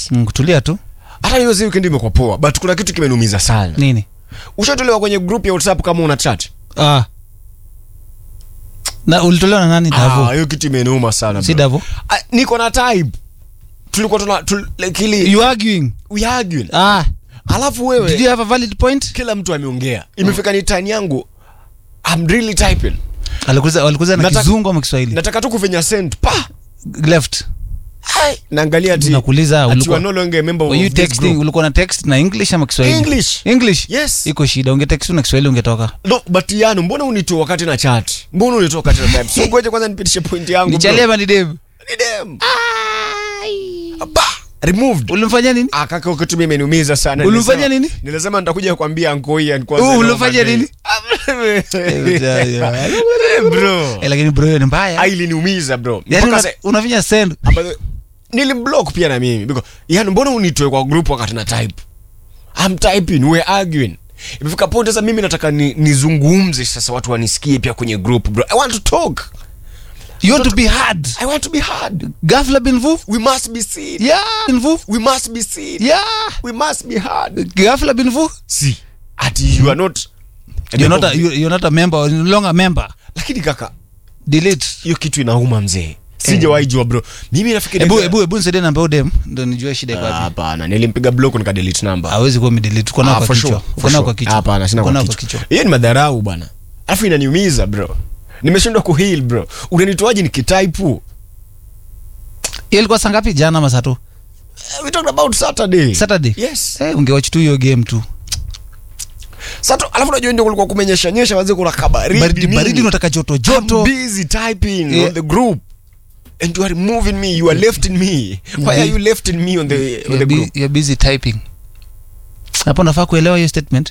yes Mm, kutulia tu hata hiyo zi weekend imekuwa poa but kuna kitu kimeniumiza sana nini ushatolewa kwenye group ya whatsapp kama una chat ah. na ulitolewa na nani Ah, davo hiyo kitu imeniuma sana si bro. davo Ah, niko na type tulikuwa tuna tul, like ile you arguing we arguing ah. alafu did wewe you have a valid point kila mtu ameongea imefika ni time yangu I'm really typing walikuza walikuza na Nataka- kizungu ama kiswahili nataka tu kufanya send pa left Hai, naangalia ati nakuuliza ati you ulikuwa are no longer a member were you of this texting group. ulikuwa na text na english ama kiswahili English. english Yes. iko shida ungetext tu na kiswahili ungetoka No, but Yano, mbona unitoa wakati na chat? Mbona unitoa wakati na type? So ngoja kwanza nipitishe point yangu. bro. nichalia ama ni dev Ni dem. Apa, removed. ulimfanya nini Ah, kaka ukati mimi imeniumiza sana. Ulimfanya Nilisema- nini? Nilisema nitakuja kuambia anko hii and Oh, ulifanya nini? bro. Eh, lakini bro hiyo ni mbaya Ah, iliniumiza bro. yani Mpaka una- sa- unafinya send ambazo- nilimblock pia na mimi because yani mbona unitoe kwa group wakati na type I'm typing we're arguing imefika point sasa mimi nataka ni, nizungumze sasa watu wanisikie pia kwenye group bro I want to talk you want to be hard I want to be heard ghafla bin vuv we must be seen yeah bin vuv we must be seen yeah we must be heard ghafla bin vuv see ati you are not you're not a, you- you're not a member or no longer a member lakini kaka delete hiyo kitu inauma mzee sijawahi jua bro mimi nafikiri ebu ebu ebu nisaidie namba ya udem ndo nijue shida iko Ah, wapi hapana nilimpiga block nika delete number hawezi kuwa umedelete uko nao Ah, kwa for kichwa sure, uko for nao sure. kwa kichwa Hapana, sina Uko kwa nao kichwa. Hiyo ni madharau bwana. Alafu inaniumiza bro. Nimeshindwa kuheal bro. Unanitoaje nikitaipu? hiyo ilikuwa saa ngapi jana ama saa tu We talked about Saturday. saturday Yes. eh ungewatch tu hiyo game tu Saturday, alafu unajua ndio kulikuwa kumenyesha nyesha wazee kuna kabaridi. baridi nini. baridi unataka joto I'm joto busy typing Yeah. on the group. And you are removing me. You are lefting me. Why are you lefting me on the on You're the bu- group? you're busy typing hapo nafaa kuelewa hiyo statement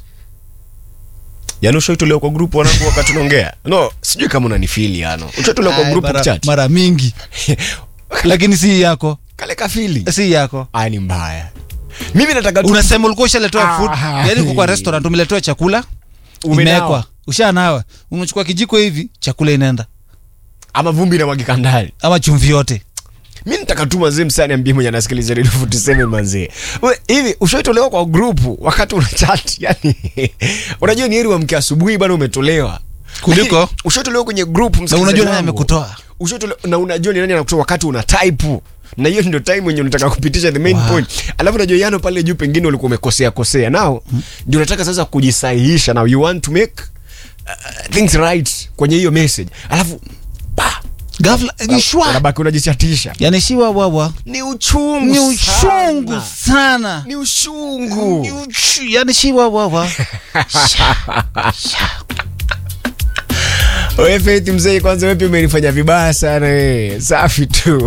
Yaani ushaitolewa kwa group wanangu wakati unaongea. No, sijui kama unanifeel yani. Ushaitolewa kwa Ay, group mara, chat. mara mingi lakini si yako Kale kafili. si yako Aya ni mbaya. Mimi nataka tu unasema ulikuwa ushaletewa food Ah. yani uko kwa restaurant umeletewa chakula Umenawa. imewekwa ushanawa unachukua kijiko hivi chakula inaenda ama vumbi na mwagika ndani. ama chumvi yote mi nataka tu mazee msani ambie mwenye anasikiliza redio 47 mazee We, hivi ushaitolewa kwa grupu wakati una chat yani unajua ni heri uamke asubuhi bana umetolewa Kuliko? Lakini, ushaitolewa kwenye group na unajua nani amekutoa ushaitolewa na unajua ni nani anakutoa wakati una type na hiyo ndio time wenye unataka kupitisha the main Wow. point alafu unajua yano pale juu pengine ulikuwa umekosea kosea nao ndio unataka sasa kujisahihisha now you want to make uh, things right kwenye hiyo message alafu pa ghafla ni shwa unabaki unajichatisha yani shiwa wawa ni uchungu ni uchungu sana. sana ni ushungu Ni uchu- yani shiwa wawa we Faith mzee kwanza wepi umenifanya vibaya sana we safi tu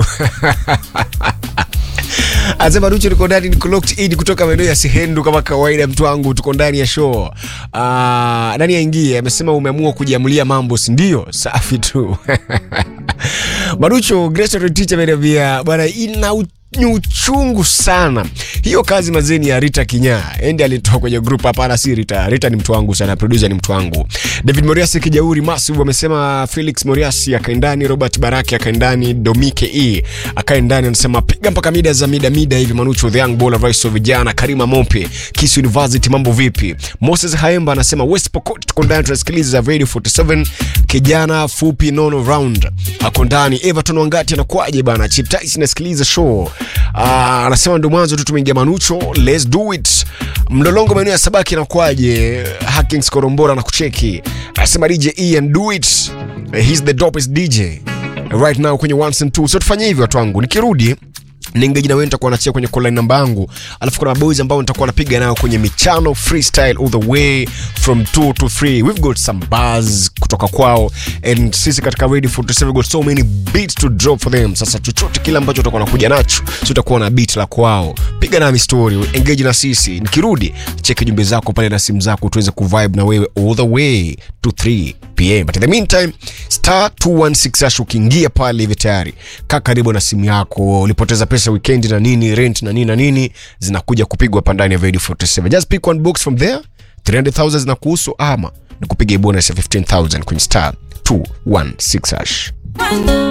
anasema rucho niko ndani niko locked in kutoka maeneo ya sehendu kama kawaida mtu wangu tuko ndani ya show uh, nani aingie amesema umeamua kujiamulia mambo si ndio safi tu marucho Grace teacher ameniambia bwana ina u- ni uchungu sana hiyo kazi mazeni ya rita kinyaa endi alitoa kwenye group hapana si rita rita ni mtu wangu sana producer ni mtu wangu david moriasi kijauri massive amesema felix moriasi akaendani robert baraki akaendani domike e akaendani anasema piga mpaka mida za mida mida hivi manucho the young baller rais wa vijana karima mope kis university mambo vipi moses haemba anasema west pokot tuko ndani tunasikiliza radio 47 kijana fupi nono round ako ndani everton wangati anakuaje bana chiptais nasikiliza show Ah, anasema ndo mwanzo tu tumeingia manucho let's do it mlolongo maeneo ya sabaki anakuaje hackings korombora na kucheki anasema dj ian do it he's the dopest dj right now kwenye ones and two so tufanye hivyo watu wangu nikirudi ningeji na wewe nitakuwa nachia kwenye call line namba yangu alafu kuna maboys ambao nitakuwa napiga nayo kwenye michano freestyle all the way from 2 to 3 we've got some bars kutoka kwao and sisi katika radio 47 we've got so many beats to drop for them sasa chochote kile ambacho utakuwa nakuja nacho si utakuwa na beat la kwao piga nami story engage na sisi nikirudi cheki jumbe zako pale na simu zako tuweze kuvibe na wewe all the way to 3 pm but in the meantime star 216 hash ukiingia pale hivi tayari kaa karibu na simu yako ulipoteza pesa weekend na nini rent na nini na nini zinakuja kupigwa hapa ndani ya radio 47 just pick one box from there 300000 zinakuhusu ama nikupiga bonus ya 15000 kwenye star 216 hash